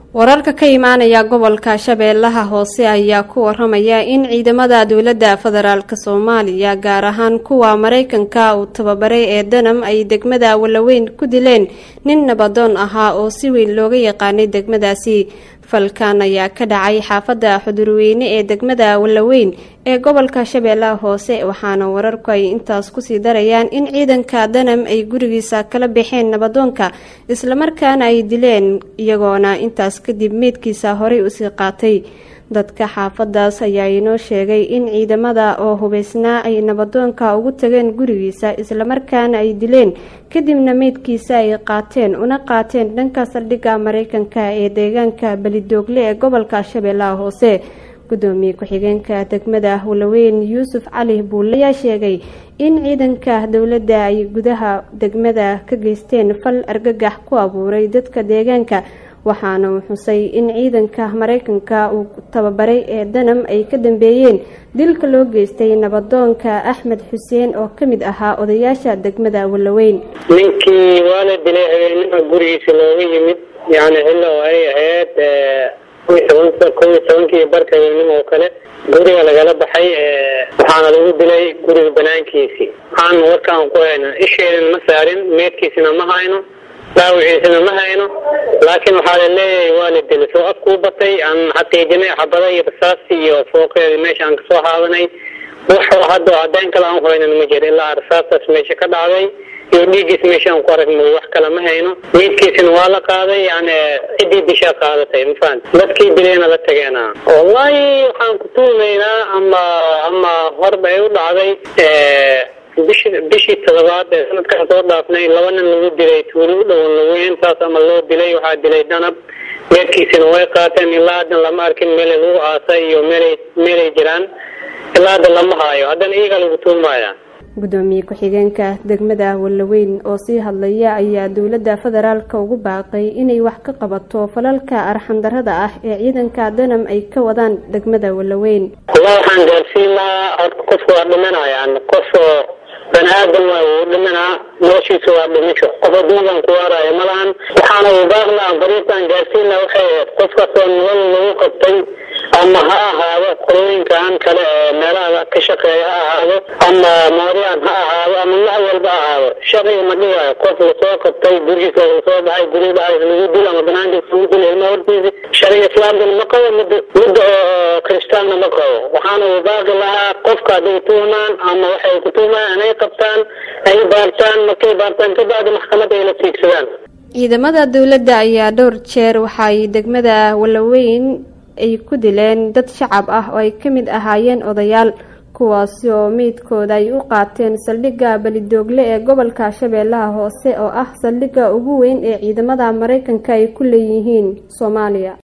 wararka ka imaanaya gobolka shabeellaha hoose ayaa ku waramaya in ciidamada dowladda federaalk soomaaliya gaar ahaan kuwa maraykanka uu tababaray ee danam ay degmada walaweyn ku dileen nin nabadoon ahaa oo si weyn looga yaqaanay degmadaasi falkan ayaa ka dhacay xaafadda xudurweyne ee degmada walaweyn ee gobolka shabeellaha hoose waxaana wararku ay intaas kusii darayaan in ciidanka danam ay gurigiisa kala baxeen nabadoonka islamarkaana ay dileen iyagoona intaas kadib meydkiisa horey usii qaatay dadka xaafadaas ayaa inoo sheegay in ciidamada oo hubeysnaa ay nabadoonka ugu tageen gurigiisa islamarkaana ay dileen kadibna meydkiisa ay qaateen una qaateen dhanka saldhigga maraykanka ee deegaanka belidoogle ee gobolka shabeellaha hoose gudoomiye ku-xigeenka degmada walaweyn yuusuf cali buulle ayaa sheegay in ciidanka dowladda ay gudaha degmada ka geysteen fal argagax ku abuuray dadka deegaanka waxaana uu xusay in ciidanka maraykanka uu tababaray ee danam ay ka dambeeyeen dilka loo geystay nabadoonka axmed xuseen oo ka mid ahaa odayaasha degmada walaweyn ninkii waa la dilay habeenima gurigiisa looga yimid yani xilli oo ay ahayd kow iyo tobankii barka habeenimo oo kale guriga lagala baxay waxaana lagu dilay guriga banaankiisii aan warkaan ku hayno isheedana ma saarin meedkiisina ma hayno dhaawiciisana ma hayno laakiin waxaa la leeyahay waa la dilay soo afkuu batay aan xaqiijinay xabada iyo rasaasti iyo fooqeedi meesha aan kasoo haadanay wax hadda caddayn kale aan haynan ma jiro ilaa rasaastaas meesha ka dhacday iyo dhiiggiis meesha aan ku aragno wax kale ma hayno meydkiisina waa la qaaday yani ciddii dishaa qaadatay mafahant dadkii dilayna la tageena wallahi waxaan ku tuumaynaa ama ama horba ay u dhacday bishi bishii todobaad ee sanadkaan soo dhaafnay laba nin lagu dilay tuuli u dhowan laweyn saas ama loo dilay waxaa dilay danab meedkiisina way qaateen ilaa haddan lama arkin meelay lagu aasay iyo meelay meelay jiraan ilaa hadda lama haayo haddana iyagaa lagu tuumaya gudoomiye ku-xigeenka degmada walaweyn oo sii hadlaya ayaa dowladda federaalka ugu baaqay inay wax ka qabato falalka arxandarada ah ee ciidanka danam ay ka wadaan degmada walaweyn wallah waxaan gaarsiin lahaa horta qofka waa dhimanayaan qof bani aadam waa uu dhimanaa noloshiisa waa dhimisho qof adduunkan ku waaraayo malahan waxaana uu baaq lahaa fariistaan gaarsiin lahaa waxay ahayd qof kastoo nolol lagu qabtay ama ha ahaado qolooyinkan kale ee meelaha ka shaqeeya ha ahaado ama mooriyaan ha ahaado ama wax walba ha ahaado sharciga ma dhigaayo qof lasoo qabtay gurigiisa lasoo baxay guriga dhexdiisa lagu dilo ama banaankiisa lagu dilo ilma hortiisa sharciga islaamkana ma qabo mid midda oo kiristaanna ma qabo waxaana uu baaqi lahaa qofka hadday tuhmaan ama waxay ku tuhmaan inay qabtaan ay baartaan markay baartaan kabacdi maxkamad ay la tiigsadaan ciidamada dowladda ayaa dhowr jeer waxaay degmada walaweyn ay ku dileen dad shacab ah oo ay ka mid ahaayeen odayaal kuwaasi oo meydkooda ay u qaateen saldhigga belidoogle ee gobolka shabeellaha hoose oo ah saldhigga ugu weyn ee ciidamada maraykanka ay ku leeyihiin soomaaliya